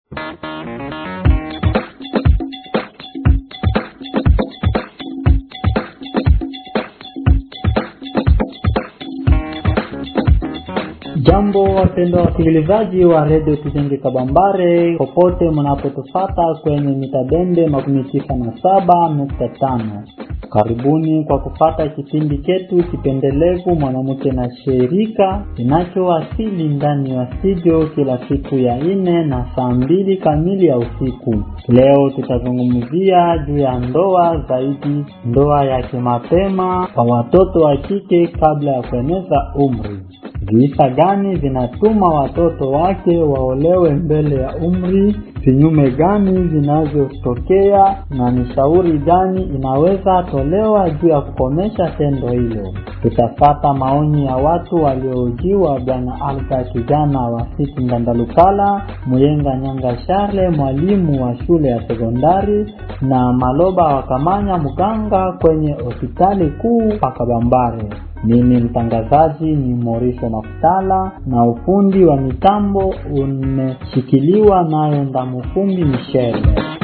Jambo wapendwa wasikilizaji wa redio Tujenge Kabambare, popote mnapotufata kwenye mitabende makumi tisa na saba nukta tano. Karibuni kwa kufata kipindi chetu kipendelevu mwanamke na shirika kinachowasili ndani ya studio kila siku ya nne na saa mbili kamili ya usiku. Leo tutazungumzia juu ya ndoa, zaidi ndoa ya kimapema kwa watoto wa kike kabla ya kueneza umri. Visa gani vinatuma watoto wake waolewe mbele ya umri? Vinyume gani vinavyotokea na ni shauri gani inaweza tolewa juu ya kukomesha tendo hilo? Tutafata maoni ya watu waliojiwa Bwana Alga kijana wa Siti Ngandalukala, Muyenga Nyanga Charle mwalimu wa shule ya sekondari na Maloba wa Kamanya mganga kwenye hospitali kuu Pakabambare. Mimi mtangazaji ni Morisho Makutala na ufundi wa mitambo umeshikiliwa nayo Ndamufumbi Michele.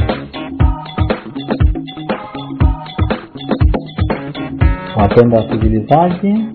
Wapenda wasikilizaji,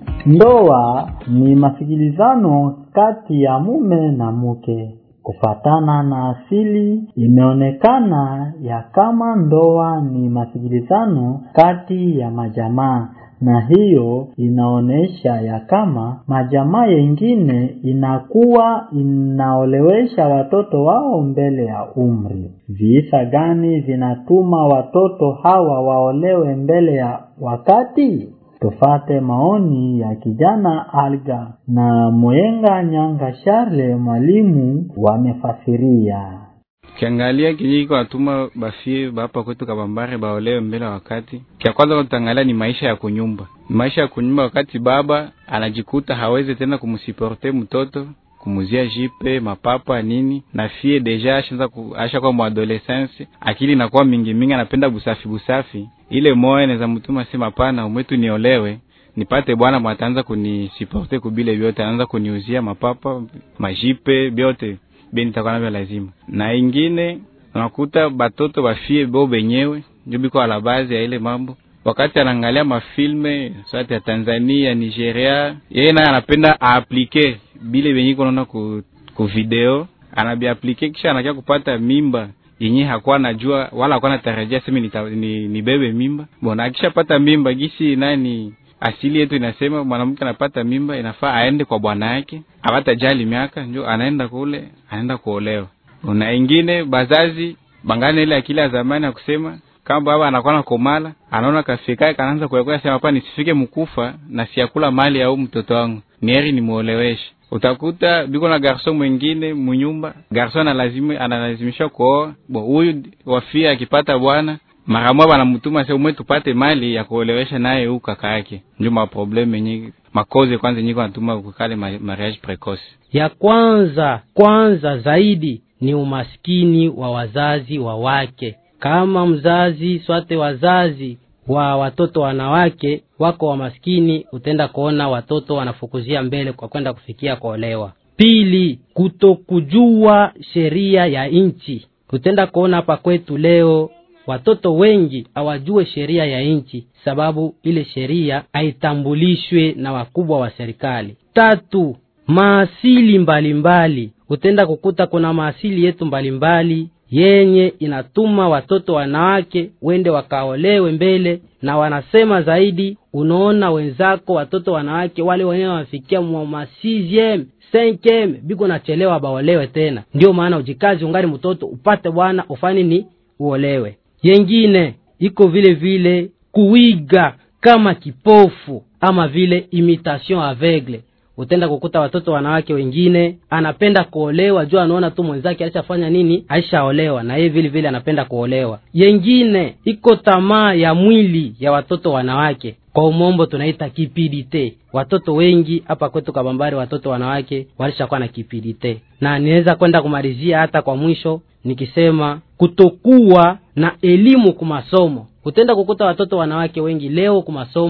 ndoa ni masikilizano kati ya mume na mke. Kufatana na asili, imeonekana ya kama ndoa ni masikilizano kati ya majamaa na hiyo inaonyesha ya kama majamaa yengine inakuwa inaolewesha watoto wao mbele ya umri. Visa gani vinatuma watoto hawa waolewe mbele ya wakati? Tufate maoni ya kijana Alga na Mwenga Nyanga Charle mwalimu wamefasiria. Ukiangalia kinyi iko atuma bafie bapa kwetu Kabambare baolewe mbele wakati. Kia kwanza utaangalia ni maisha ya kunyumba, maisha ya kunyumba. Wakati baba anajikuta hawezi tena kumsiporte mtoto kumuzia jipe mapapa nini, na fie deja ashaanza asha kwa mwadolescence, akili inakuwa mingi mingi, anapenda busafi busafi. Ile moyo inaweza mtuma sema hapana, umwetu niolewe nipate bwana mwataanza kunisiporte kubile vyote, anaanza kuniuzia mapapa majipe vyote beni takuwa navyo lazima. Na ingine unakuta batoto bafie bo benyewe njo biko ala bazi ya ile mambo, wakati anaangalia mafilme sati ya Tanzania, Nigeria, yeye naye anapenda aaplike bile benye konaona ku, ku video anabiaplike, kisha anakia kupata mimba yenye hakuwa najua wala hakuwa natarajia sema ni, ni bebe mimba bona. Akishapata mimba gisi nani asili yetu inasema mwanamke anapata mimba inafaa aende kwa bwana yake, apata jali miaka njo anaenda kule, anaenda kuolewa. Na ingine bazazi bangane ile akili ya zamani ya kusema kama baba anakuwa na komala, anaona kafikae kanaanza kuyakuya sema hapa nisifike mkufa na siakula mali au mtoto wangu ni heri nimuoleweshe. Utakuta biko na garson mwingine munyumba, garson analazima analazimisha kuoa bo, huyu wafia akipata bwana mara moja banamutuma sasa umwe tupate mali ya kuolewesha naye huyu kaka yake. Ndio maprobleme yenye makoze kwanza nyiko natuma kukale mariage precoce. Ya kwanza kwanza zaidi ni umaskini wa wazazi wa wake. Kama mzazi swate wazazi wa watoto wanawake wako wa maskini, utenda kuona watoto wanafukuzia mbele kwa kwenda kufikia kuolewa. Pili, kutokujua sheria ya nchi. Utenda kuona hapa kwetu leo watoto wengi hawajue sheria ya nchi, sababu ile sheria haitambulishwe na wakubwa wa serikali. Tatu, maasili mbalimbali. Utenda kukuta kuna maasili yetu mbalimbali yenye inatuma watoto wanawake wende wakaolewe mbele, na wanasema zaidi, unaona wenzako watoto wanawake wale wenyewe wafikia mwa sixieme cinquieme biko nachelewa baolewe tena. Ndio maana ujikazi ungali mtoto upate bwana ufani ni uolewe yengine iko vile vile kuiga kama kipofu ama vile imitation aveugle. Utenda kukuta watoto wanawake wengine anapenda kuolewa juu anaona tu mwenzake alishafanya nini, aishaolewa na yeye vile vile anapenda kuolewa. Yengine iko tamaa ya mwili ya watoto wanawake, kwa umombo tunaita kipidite. Watoto wengi hapa kwetu Kabambari, watoto wanawake walishakuwa na kipidite, na niweza kwenda kumalizia hata kwa mwisho nikisema kutokuwa na elimu kumasomo. Utenda kukuta watoto wanawake wengi leo kumasomo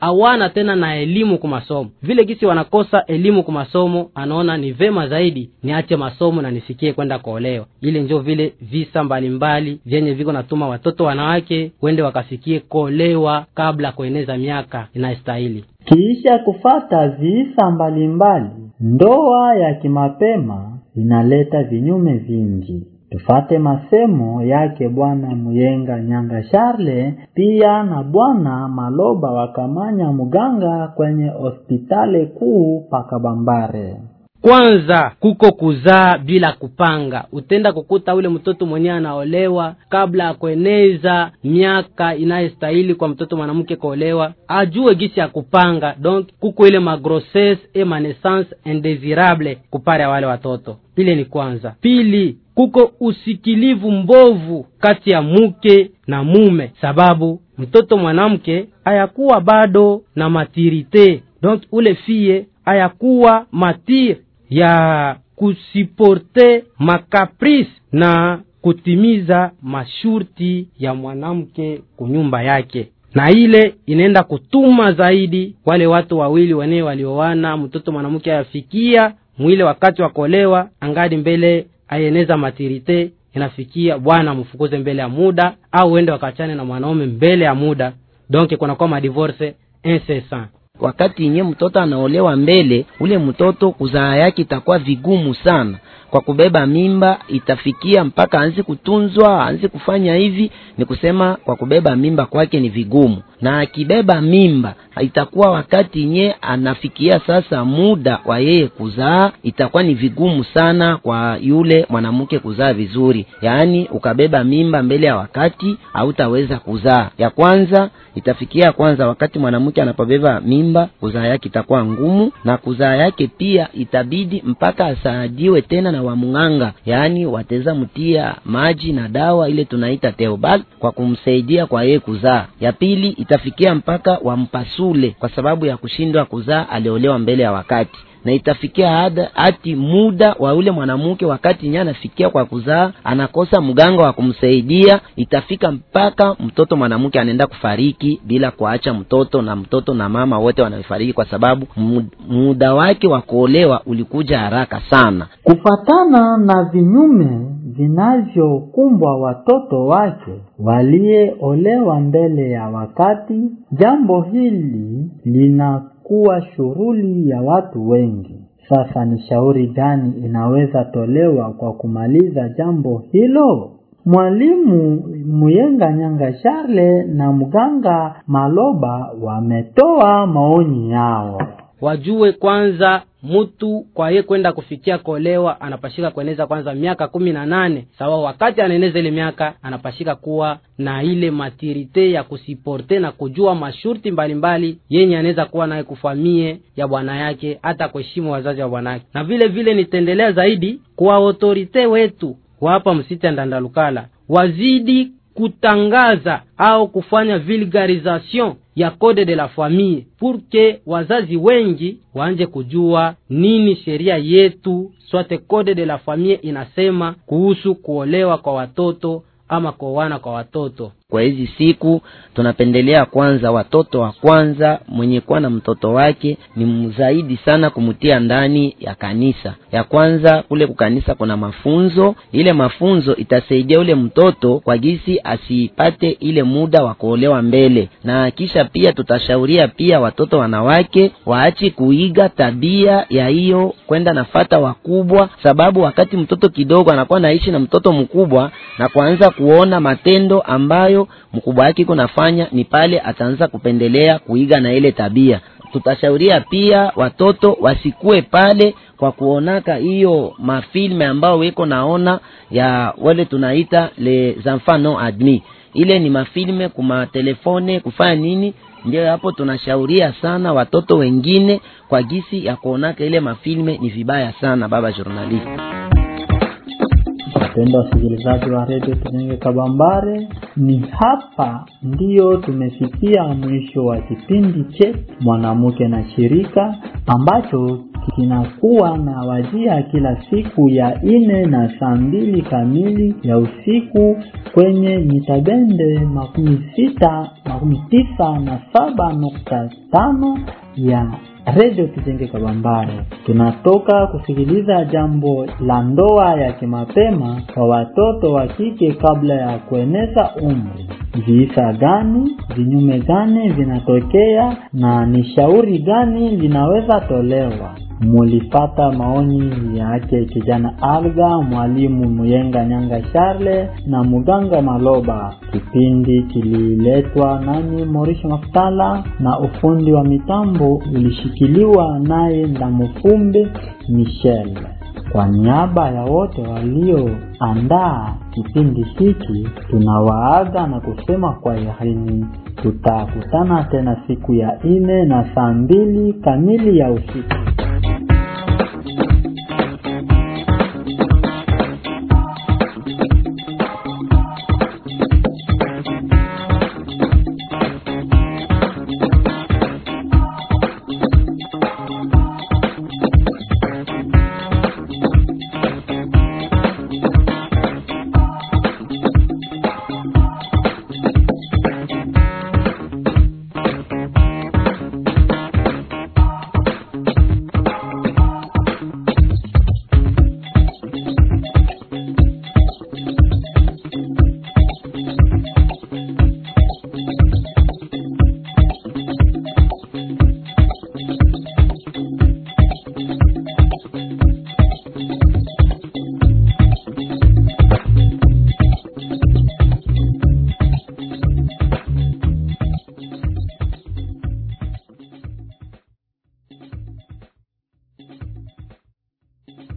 hawana tena na elimu ku masomo vile gisi wanakosa elimu ku masomo anaona ni vema zaidi niache masomo na nisikie kwenda kuolewa ile njo vile visa mbalimbali vyenye viko natuma watoto wanawake wende wakafikie kuolewa kabla kueneza miaka inayostahili Kiisha kufata visa mbalimbali, ndoa ya kimapema inaleta vinyume vingi. Tufate masemo yake Bwana Muyenga Nyanga Charle, pia na Bwana Maloba Wakamanya Muganga kwenye hospitali kuu Pakabambare. kwanza kuko kuzaa bila kupanga utenda kukuta ule mtoto mwenyewe anaolewa kabla ya kueneza miaka inayostahili kwa mtoto mwanamke kuolewa ajue gisi ya kupanga donc kuko ile magrosses e manesance indesirable kupare ya wale watoto ile ni kwanza pili kuko usikilivu mbovu kati ya mke na mume sababu mtoto mwanamke hayakuwa bado na matirite donc ule fie hayakuwa matire ya kusiporte makaprice na kutimiza mashurti ya mwanamke kunyumba yake na ile inaenda kutuma zaidi wale watu wawili wenyewe walioana mtoto mwanamke ayafikia mwile wakati wa kuolewa angadi mbele ayeneza matirite inafikia bwana mfukuze mbele ya muda au uende wakachane na mwanaume mbele ya muda donc kunakuwa madivorce incessant wakati yenye mtoto anaolewa mbele ule mtoto kuzaa yake itakuwa vigumu sana kwa kubeba mimba itafikia mpaka aanze kutunzwa aanze kufanya hivi ni kusema kwa kubeba mimba kwake ni vigumu na akibeba mimba itakuwa wakati yenye anafikia sasa muda wa yeye kuzaa itakuwa ni vigumu sana kwa yule mwanamke kuzaa vizuri yaani ukabeba mimba mbele ya wakati hautaweza kuzaa ya kwanza itafikia kwanza wakati mwanamke anapobeba mimba kuzaa yake itakuwa ngumu na kuzaa yake pia itabidi mpaka asaidiwe tena na wamng'anga yaani wateza mtia maji na dawa ile tunaita teobal kwa kumsaidia kwa yeye kuzaa ya pili itafikia mpaka wampasule kwa sababu ya kushindwa kuzaa aliolewa mbele ya wakati na itafikia hada hati muda wa ule mwanamke wakati nye anafikia kwa kuzaa anakosa mganga wa kumsaidia itafika mpaka mtoto mwanamke anaenda kufariki bila kuacha mtoto na mtoto na mama wote wanafariki kwa sababu mu- muda wake wa kuolewa ulikuja haraka sana Kufatana na vinyume vinavyokumbwa watoto wake waliyeolewa mbele ya wakati, jambo hili linakuwa shughuli ya watu wengi. Sasa ni shauri gani inaweza tolewa kwa kumaliza jambo hilo? Mwalimu Muyenga Nyanga Charle na mganga Maloba wametoa maoni yao. wajue kwanza mtu kwa ye kwenda kufikia kuolewa anapashika kueneza kwanza miaka kumi na nane sawa wakati anaeneza ile miaka anapashika kuwa na ile matirite ya kusiporte na kujua mashurti mbalimbali yenye anaweza kuwa naye kufamie ya bwana yake hata kuheshimu wazazi wa bwana yake na vile vile nitaendelea zaidi kwa autorite wetu wa hapa msiti ya ndandalukala wazidi kutangaza au kufanya vulgarisation ya code de la famille pour que wazazi wengi waanje kujua nini sheria yetu swate code de la famille inasema kuhusu kuolewa kwa watoto ama kuoana kwa watoto kwa hizi siku tunapendelea kwanza watoto wa kwanza mwenye kuwa na mtoto wake ni mzaidi sana kumtia ndani ya kanisa ya kwanza kule kukanisa kuna mafunzo ile mafunzo itasaidia ule mtoto kwa gisi asipate ile muda wa kuolewa mbele na kisha pia tutashauria pia watoto wanawake waache kuiga tabia ya hiyo kwenda nafata wakubwa sababu wakati mtoto kidogo anakuwa naishi na mtoto mkubwa na kuanza kuona matendo ambayo mkubwa wake iko nafanya ni pale ataanza kupendelea kuiga na ile tabia tutashauria pia watoto wasikue pale kwa kuonaka hiyo mafilme ambao weko naona ya wale tunaita les enfants non admis ile ni mafilme kumatelefone kufanya nini ndio hapo tunashauria sana watoto wengine kwa gisi ya kuonaka ile mafilme ni vibaya sana baba journalist Wapendwa wasikilizaji wa redio Tujenge Kabambare, ni hapa ndiyo tumefikia mwisho wa kipindi chetu mwanamke na shirika ambacho kinakuwa na wajia kila siku ya ine na saa mbili kamili ya usiku kwenye mitabende makumi sita makumi tisa na saba nukta tano ya redio Kijenge Kabambare. Tunatoka kusikiliza jambo la ndoa ya kimapema kwa watoto wa kike kabla ya kueneza umri. Visa gani, vinyume gani vinatokea na ni shauri gani linaweza tolewa? Mulipata maoni yake kijana Alga, mwalimu Muyenga Nyanga Charle na muganga Maloba. Kipindi kililetwa nani Morisho Mafutala na ufundi wa mitambo ulishikiliwa naye Ndamufumbe Michel. Kwa niaba ya wote walioandaa kipindi hiki, tunawaaga na kusema kwa yarini. Tutakutana tena siku ya ine na saa mbili kamili ya usiku.